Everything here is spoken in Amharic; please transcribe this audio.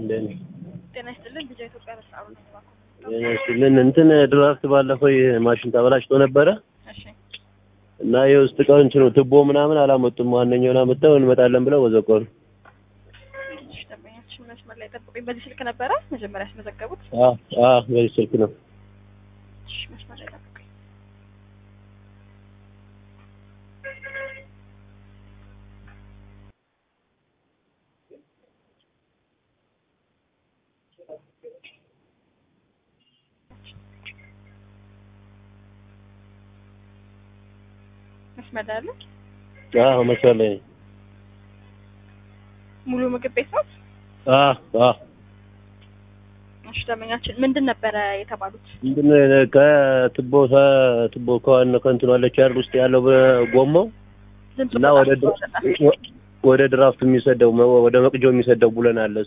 እንደኔ ጤና ይስጥልን። ልጃ ኢትዮጵያ በሰዓሩ ነው ልን እንትን ድራፍት ባለፈው ይሄ ማሽን ተበላሽቶ ነበረ እሺ እና የውስጥ እቃው እንትኑ ትቦ ምናምን አላመጡም። ዋነኛውን አመጣው እንመጣለን ብለው ወዘቆሩ። እሺ፣ ደንበኛችን መስመር ላይ ጠብቁኝ። በዚህ ስልክ ነበረ መጀመሪያ ያስመዘገቡት? አ አ በዚህ ስልክ ነው። እሺ፣ መስመር ላይ ጠብቁኝ። መስመር ላይ አለ። አዎ መስመር ላይ ነኝ። ሙሉ ምግብ ቤት ነው? አ አ እሺ፣ ደንበኛችን ምንድን ነበረ የተባሉት? ምንድን ነው ከትቦ ትቦ ከዋና ከእንትኑ አለች አይደል ውስጥ ያለው ጎማው ድምፁ እና ወደ በጣም ወደ ድራፍት የሚሰደው ወደ መቅጃው የሚሰደው ቡለን አለ